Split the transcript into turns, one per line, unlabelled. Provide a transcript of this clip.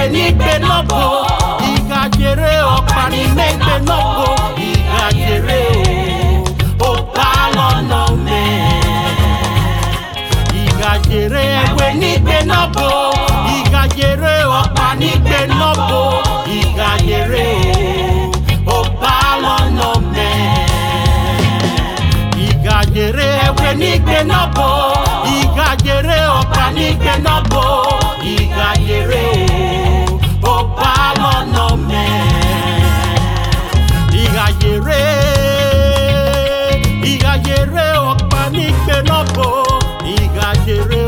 n'igbe n'ọbụ ị ga-jere ọkpa n'ime igbe n'ọbụ ị ga-jere o ụkpalọ n'ome ị ga-jere egbe n'igbe n'ọbụ ị ga-jere ọkpa n'igbe n'ọbụ ị ga-jere o ụkpalọ n'ome ị ga-jere egbe n'igbe n'ọbụ ị ga-jere ọkpa n'igbe n'ọbụ ị ga-jere o ụkpalọ n'ome ị ga-jere ị ga-jere ọkpa n'igbe n'ọbụ ị ga-jere